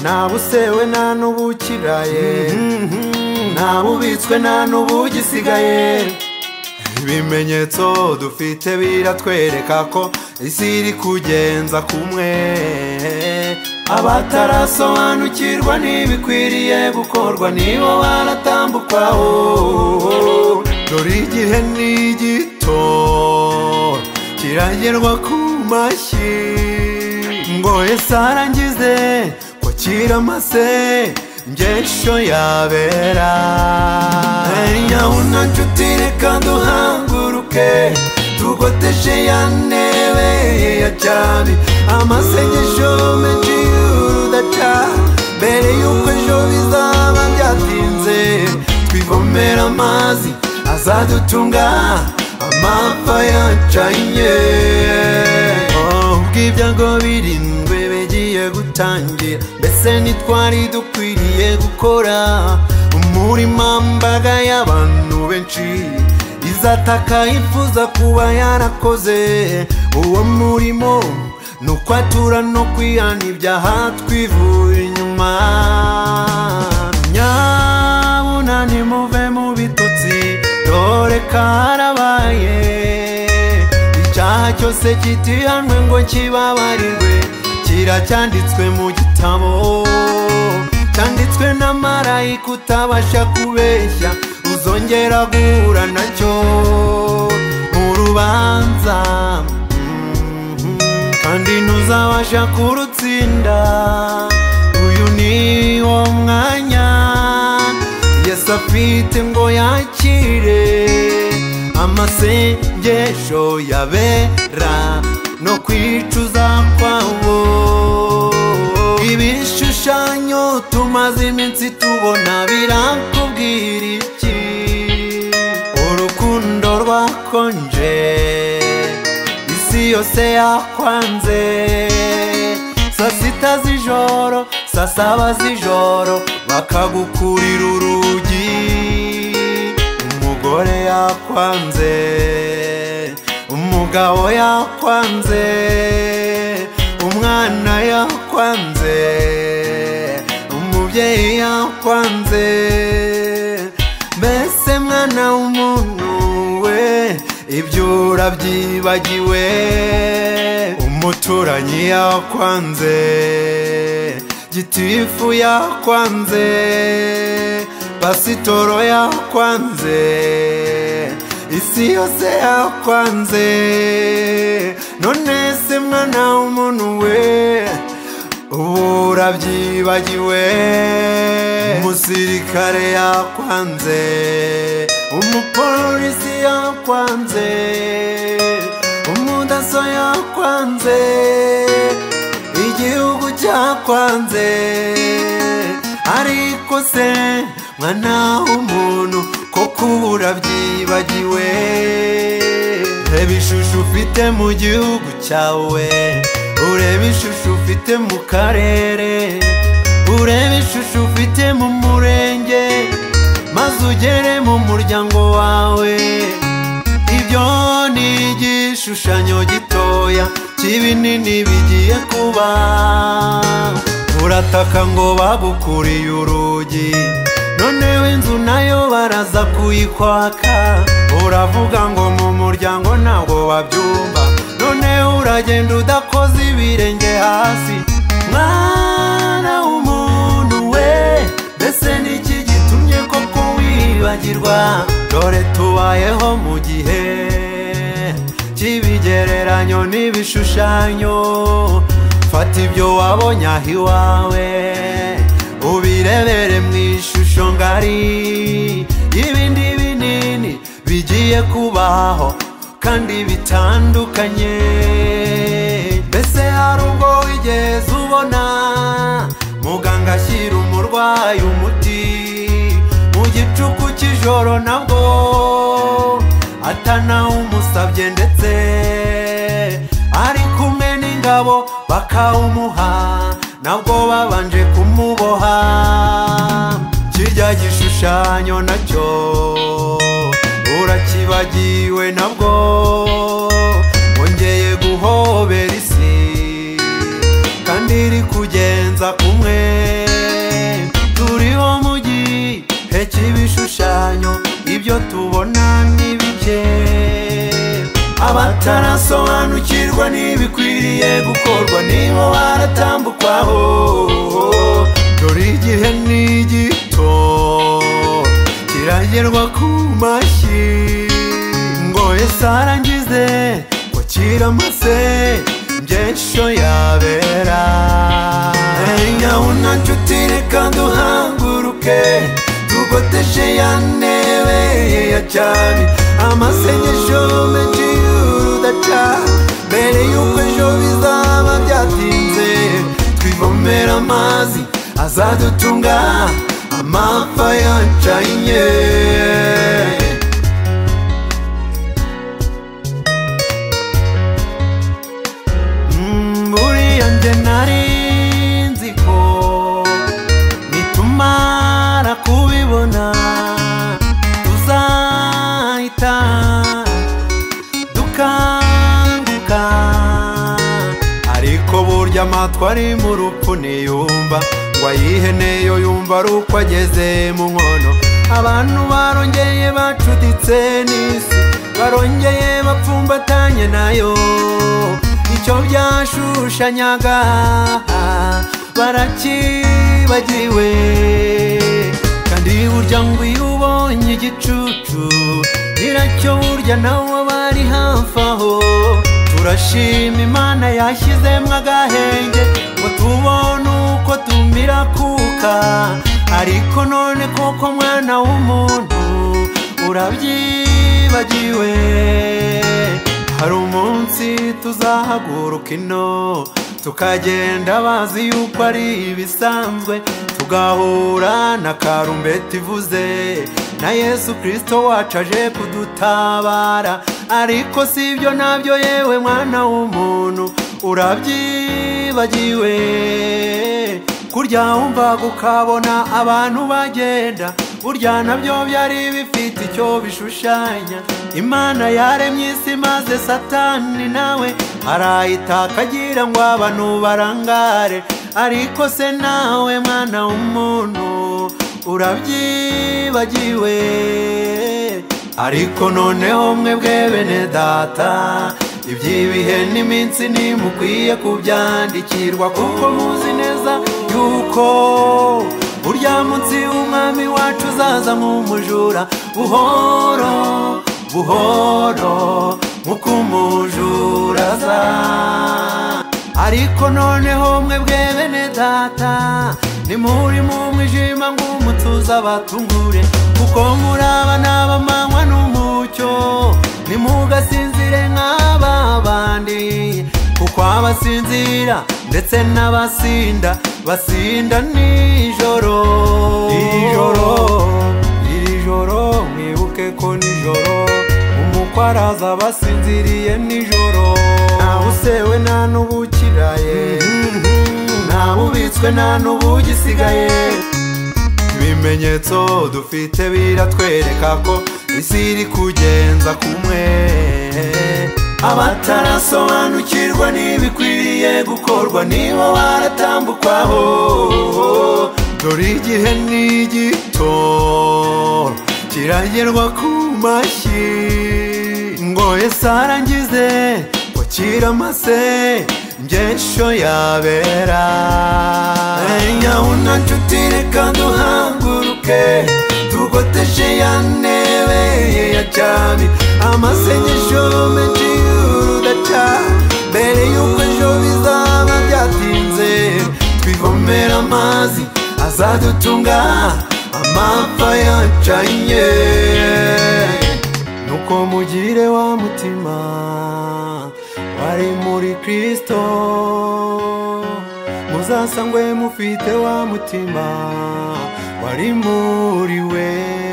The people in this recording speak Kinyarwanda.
nta busewe nta n'ubukiraye nta bubitswe nta n'ubugisigaye ibimenyetso dufite biratwereka ko isi iri kugenza kumwe abatarasobanukirwa ntibikwiriye gukorwa nibo baratambukwaho dore igihe ni gito kiragerwa ku mashyi ngo ese arangize ko kiramase ingesho yabera nyabuna nshuti reka duhanguruke tugoteshe ya ntebe ya cyane amasengesho menshi y'urudaca mbere y'uko ejo bizaba byatinze twivomera amazi azadutunga amapfa yacanye ubwibyo ngo birindwe bigiye gutangira mbese ntitwari dukwiriye gukora umurima mbaga y'abantu benshi izataka yifuza kuba yarakoze uwo murimo ni ukwatura no kwihana ibyaha twivura inyuma nyabuna nimuve mu bitotsi dore karabaye icyaha cyose kitihanwe ngo kibabarirwe kiracyanditswe mu gitabo cyanditswe na marayika utabasha kubeshya uzongera guhura nacyo mu rubanza kandi ntuzabasha kurutsinda uyu ni wo mwanya yesu afite ngo yakire amasengesho yabera no kwicuza kwabo ibishushanyo tumaze iminsi tubona birakubwira iki urukundo rwakonje isi yose yakwanze saa sita z'ijoro saa saba z'ijoro bakagukurira urugi umugore yakwanze umugabo yakwanze umwana yakwanze umubyeyi yakwanze mbese mwana w'umuntu we ibyo urabyibagiwe umuturanyi yakwanze gitifu yakwanze pasitoro yakwanze isi yose yakwanze none se mwana w'umuntu we ubu urabyibagiwe umusirikare yakwanze umupolisi yakwanze umudaso yakwanze igihugu cyakwanze ariko se mwana w'umuntu koko ubu urabyibagiwe reba ishusho ufite mu gihugu cyawe ureba ishusho ufite mu karere ureba ishusho ufite mu murenge maze ugere mu muryango wawe ibyo ni igishushanyo gitoya cy'ibinini bigiye kuba urataka ngo bagukuriye urugi noneho inzu nayo baraza kuyikwaka uravuga ngo mu muryango ntabwo wabyumva noneho uragenda udakoze ibirenge hasi mwana w'umuntu we mbese n'iki gitumye koko wibagirwa dore tubayeho mu gihe cy'ibigereranyo n'ibishushanyo fata ibyo wabonye aho iwawe ubirebere mu ishusho ngari y'ibindi binini bigiye kubaho kandi bitandukanye mbese hari ubwo wigeze ubona muganga ashyira umurwayi umuti mu gicuku cy'ijoro nabwo atanawumusabye ndetse ari kumwe n'ingabo bakawumuha nabwo babanje kumuboha kirya gishushanyo nacyo urakibagiwe nabwo wongeye guhobera isi kandi iri kugenza kumwe by'ibishushanyo ibyo tubona n'ibike abatarasobanukirwa n'ibikwiriye gukorwa nibo baratambukwaho dore igihe ni gito kiragerwa ku mashyi ngo ese arangize ngo kiramase byensho yabera enya una nshuti reka duhanguruke tugoteshe ya ntebe ya cyami amasengesho menshi y'urudaca mbere y'uko ejo bizaba byatinze twivomera amazi azadutunga amapfa yacanye Mm, buriya njye nari nzi ko nitumara kubibona tuzahita dukanguka ariko burya amatwi ari mu rupfu ntiyumva ngo ayihene yo yumva ari uko ageze mu nkono abantu barongeye bacuditse n'isi barongeye bapfumbatanye nayo icyo byashushanyaga barakibagiwe kandi burya ngo iyo ubonye igicucu nyiracyo burya nawe aba ari hafi aho turashima imana yashyizemo agahenge ngo tubone uko tumira kuka ariko none koko mwana w'umuntu urabyibagiwe hari umunsi tuzahaguruka ino tukagenda bazi yuko ari ibisanzwe tugahura na karumbeti ivuze na yesu kirisito wacu aje kudutabara ariko si ibyo nabyo yewe mwana w'umuntu urabyibagiwe kurya wumvaga ukabona abantu bagenda burya nabyo byari bifite icyo bishushanya imana yaremye isi maze satani nawe arayita akagira ngo abantu barangare ariko se nawe mwana w'umuntu urabyibagiwe ariko noneho mwe bwe bene data iby'ibihe n'iminsi ntimukwiye kubyandikirwa kuko muzi neza yuko burya munsi y'umwami wacu uzaza nk'umujura buhoro buhoro nk'uko umujura aza ariko noneho mwe bwe bene data nimuri mu mwijima ngo umutuza abatungure kuko muraba n'abamanywa n'umucyo nimugasinzire nk'aba bandi kuko abasinzira ndetse n'abasinda basinda nijoro ijoro iri joro mwibuke ko nijoro umukwe araza basinziriye nijoro ntabusewe nta n'ubukiraye ntabubitswe nta n'ubugisigaye ibimenyetso dufite biratwereka ko isi iri kugenza kumwe abatarasobanukirwa n'ibikwiriye gukorwa nibo baratambukwaho dore igihe ni gito kiragerwa ku mashyi ngo ese arangize ngo kiramase byensho yabera enya una nshuti reka duhanguruke tugoteshe ya ntebe ya cyami amasengesho menshi y'urudaca mbere y'uko ejo bizaba byatinze twivomera amazi azadutunga amapfa yacanye nuko mugire wa mutima wari muri kirisito muzasangwe mufite wa mutima wari muri we